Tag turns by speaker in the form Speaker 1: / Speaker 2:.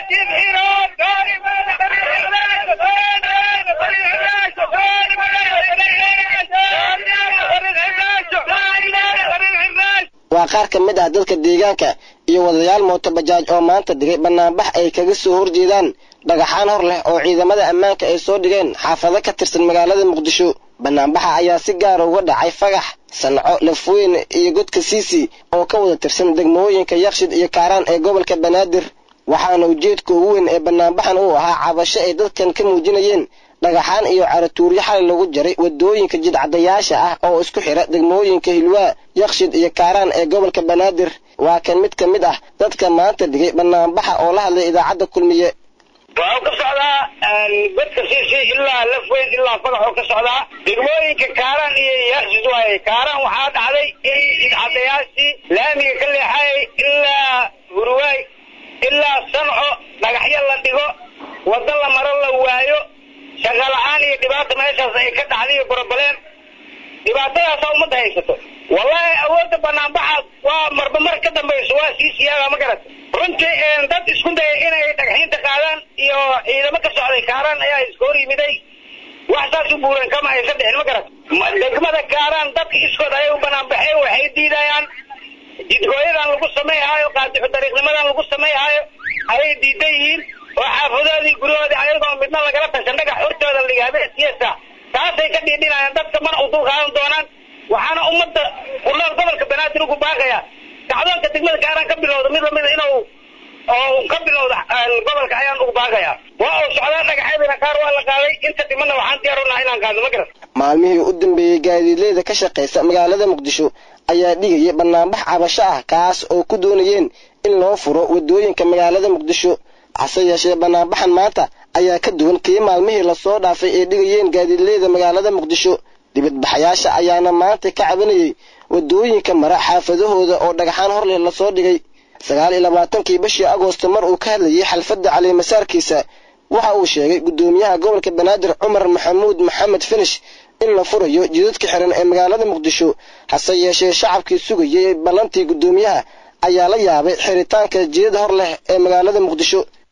Speaker 1: waa qaar ka mid ah dadka deegaanka iyo wadayaal mooto bajaaj oo maanta dhigay banaanbax ay kaga soo horjeedaan dhagaxaan hor leh oo ciidamada ammaanka ay soo dhigeen xaafado ka tirsan magaalada muqdisho banaanbaxa ayaa si gaara uga dhacay fagax sanco lafweyn iyo godka siisi oo ka wada tirsan degmooyinka yakshid iyo kaaraan ee gobolka banaadir waxaana ujeedka ugu weyn ee banaanbaxan uu ahaa cabasho ay dadkan ka muujinayeen dhagaxaan iyo caratuuryo xalay lagu jaray wadooyinka jidcadayaasha ah oo isku xira degmooyinka hilwaa yakshid iyo kaaraan ee gobolka banaadir waa kan mid ka mid ah dadka maanta dhigay banaanbaxa oo la hadlay idaacadda kulmiye
Speaker 2: waxuu ka socdaa godka siisi ilaa lafweyn ilaa fagaxuu ka socdaa degmooyinka kaaraan iyo yakshid waaye kaaraan waxaa dhacday in jidcadayaashii laamiga ka leexayay ilaa hurwaay ilaa sanco dhagaxyo la dhigo waddo la maro la waayo shaqa la-aan iyo dhibaata meeshaas ay ka dhacday iyo borobaleen dhibaatadaasa ummadda haysato wallahi awoodda banaanbaxa waa marba mar ka dambayso waa sii siyaaga ma garata runtii dad isku daya inay dhagxiinta qaadaan iyo ciidamo ka socday kaaraan ayaa iska hor yimiday wax saas u buuran kama aysan dhicin ma garata degmada kaaraan dadka iskood ayay u banaanbaxeen waxay diidayaan jidgooyadan lagu sameeyhaayo qaadixu dariiqnimadan lagu sameeyhaayo ayay diidan yihiin oo xaafadoodii guryahoodii ayagoo midna lagala tashan dhagax hortooda la dhiga habeen siyasa taasay ka dhiidhinayaan dadka mana u dul qaadan doonaan waxaana ummadda ku nool gobolka banaadir ugu baaqaya kacdoonka degmada kaaraan ka bilowda mid lamida inuu oo ka bilowda gobolka ayaan ugu baaqayaa waa uu socdaa dhagaxyadina qaar waa la qaaday inta dhimana waxaan diyaar unaha inaan qaadno ma garan
Speaker 1: maalmihii u dambeeyey gaadiidleyda ka shaqaysa magaalada muqdisho ayaa dhigaya banaanbax cabasho ah kaas oo ku doonayeen in loo furo wadooyinka magaalada muqdisho hase yeeshee banaanbaxan maanta ayaa ka duwan kii maalmihii lasoo dhaafay ee dhigayeen gaadiidleyda magaalada muqdisho dibadbaxayaasha ayaana maanta ka cabanayay wadooyinka mara xaafadahooda oo dhagaxaan horleh lasoo dhigay sagaal iyo labaatankii bishii agoosto mar uu ka hadlayay xalfadda calimasaarkiisa waxa uu sheegay guddoomiyaha gobolka banaadir cumar maxamuud maxamed finish in la furayo jidadka xiran ee magaalada muqdisho hase yeeshee shacabkii sugayay ballantii guddoomiyaha ayaa la yaabay xiritaanka jidad hor leh ee magaalada muqdisho